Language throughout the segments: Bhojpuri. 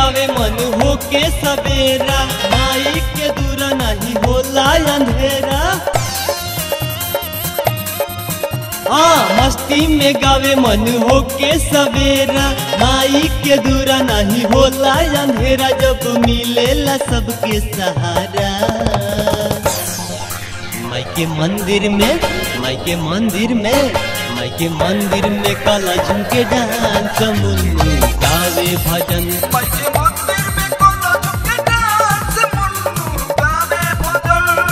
गावे मन हो के सवेरा माई के दूर नहीं होला अंधेरा हाँ मस्ती में गावे मन हो के सवेरा माई के दूरा नहीं होला अंधेरा जब मिलेला सबके सहारा माई के मंदिर में माई के मंदिर में माई के मंदिर में काला झुमके डांस मुन्नू गावे भजन माई के मंदिर में कोला झुमके डांस मुन्नू गावे भजन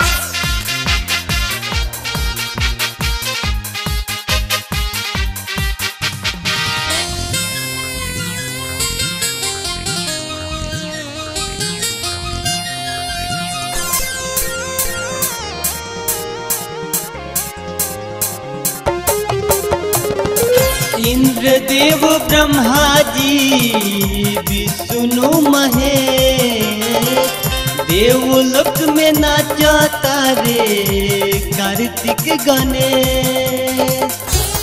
इंद्रदेव ब्रह्मा जी विष्णु महेश देवलोक में नाचता रे कार्तिक गणेश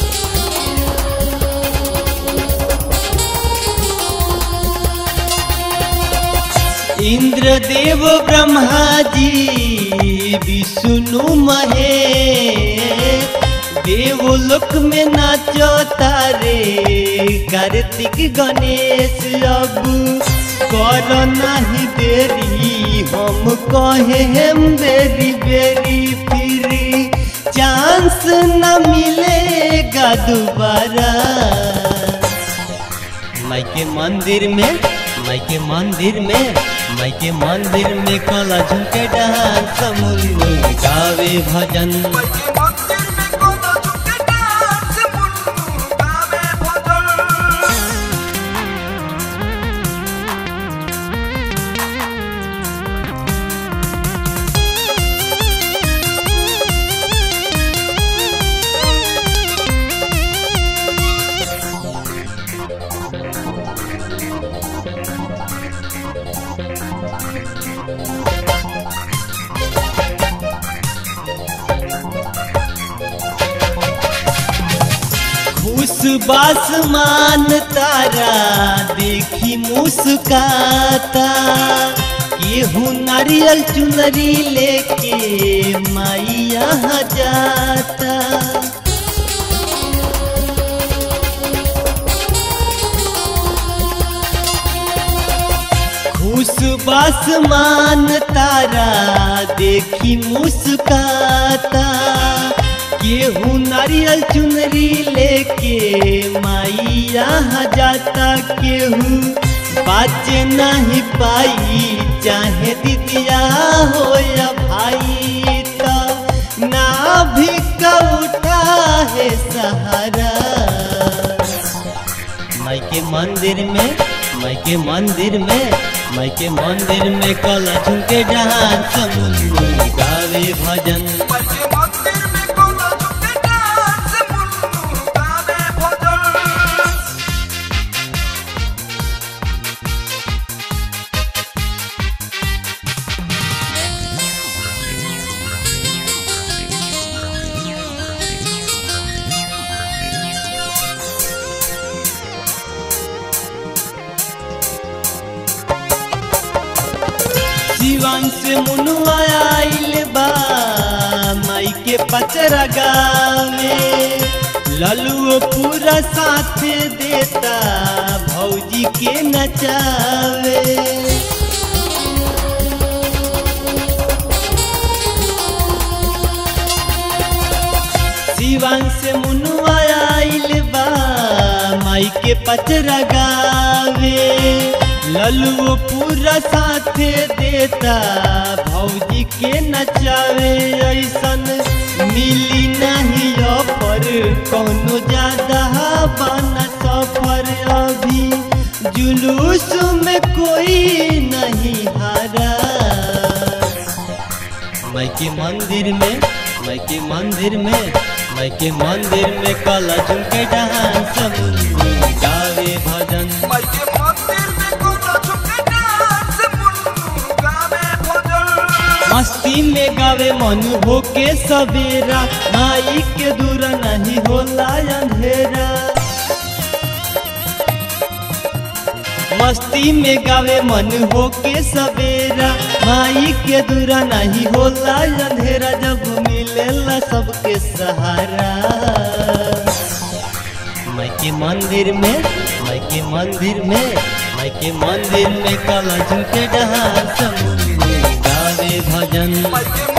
इंद्रदेव ब्रह्मा जी विष्णु महेश देवलोक में नाचो तारे कार्तिक गणेश अब कर नहीं देरी हम कहे हम बेरी बेरी फिर चांस न मिलेगा दोबारा माई के मंदिर में माई के मंदिर में माई के मंदिर में काला झुमके डांस मुन्नू गावे भजन माई के मंदिर में कोला झुमके डांस मुन्नू गावे भजन खुश बासमान तारा देखी मुस्काता केहू नारियल चुनरी लेके माई यहाँ जाता खुश बासमान तारा देखी मुस्काता केहू नारियल चुनरी लेके माई यहाँ जाता केहू बाज नहीं पाई चाहे दीदिया हो या भाई तो ना भी उठा है सहारा माई के मंदिर में माई के मंदिर में माई के मंदिर में कला झुमके डांस मुन्नू गावे भजन माई के मंदिर में कोला झुमके डांस मुन्नू गावे भजन जीवन से मुनुआ आइल बा माई के पचरा गावे ललुओ पूरा साथ देता भौजी के नचावे जीवन से मुनुआ आइल बा माई के पचरा गावे ललुओ पूरा साथ देता भौजी के नचावे ऐसन मिली नहीं ऑफर कौनो ज्यादा बना सफर अभी जुलूस में कोई नहीं हारा माई के मंदिर में माई के मंदिर में माई के मंदिर में काला झुमके डांस मुन्नू गावे भजन माई के मंदिर में कोला झुमके डांस मुन्नू गावे भजन मस्ती में गावे मन हो के सवेरा माई के दूर नहीं होला अंधेरा मस्ती में गावे मन हो के सवेरा माई के दूरा नहीं होला अंधेरा जब मिलेला सबके सहारा माई के मंदिर में माई के मंदिर में माई के मंदिर में कला झुके डहार समूह गावे भजन माई के